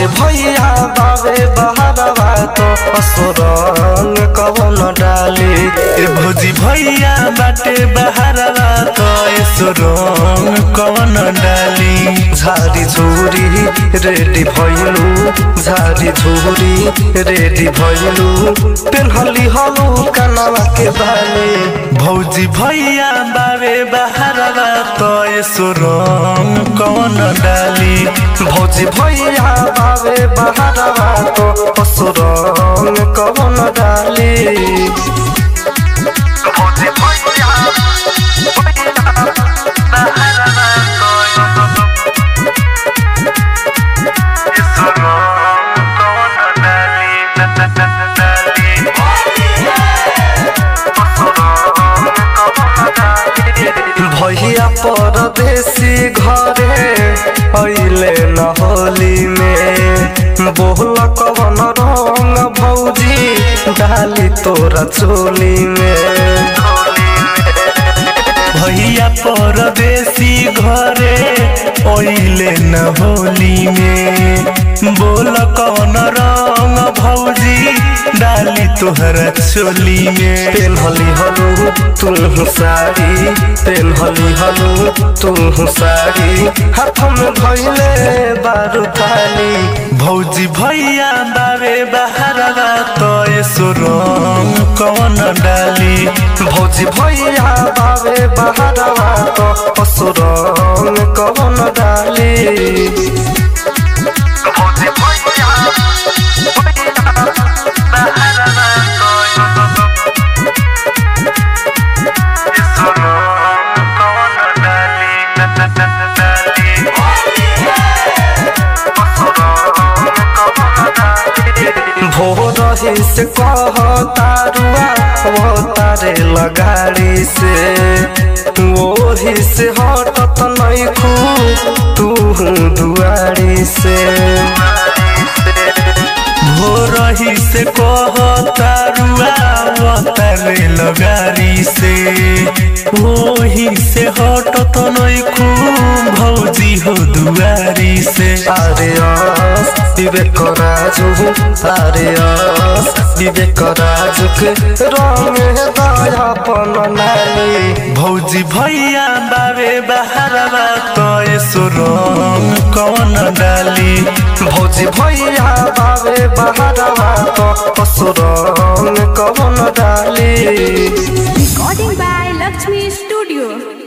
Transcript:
भौजी भैया बाबे बहारवा तो असुरंग कवन डाली ए भौजी भैया बाटे बहारवा तो सुरंग कवन डाली झारी झूरी रेडी भइलू झारी झूरी रेडी भइलू पेन्हली हलू कनवा के बाली भौजी भैया बाबे बहारवा तो सुरंग कवन डाली भौजी भैया बाबे बहारवा तो असुरंग कवन डाली भौजी भैया भैया परदेसी घरे अइले न होली में बोल कवन रंग भौजी डाली तोरा चोली में भैया परदेसी घरे ओइले न होली में बोल कौन रंग भौजी डाली तोहरा चोली में पेन्हली हलू तू साड़ी पेन्हली हलू तू साड़ी हाथ में धइले बारू थाली भौजी भैया बाबे बहारवा तो सुरंग कौन डाली भौजी भैया बाबे बहारवा तो असुरंग कवन डाली भौजी भैया भोर ही से कह तारुआ वो तारे लगाड़ी से वो ही से हटत नहीं खू तू दुआरी से भोरही से कह तारुआ तारे लगारी से वही से हटत नहीं खूब भौजी हो दुआरी से अरे अस विवेक राजू अरे अस विवेक राजू के रंग दयापन नाली भौजी भैया बाबे बहारवा तो सुरंग कौन डाली भौजी भैया बाबे बहारवा तो असुरंग कवन डाली Recording by Lakshmi Studio.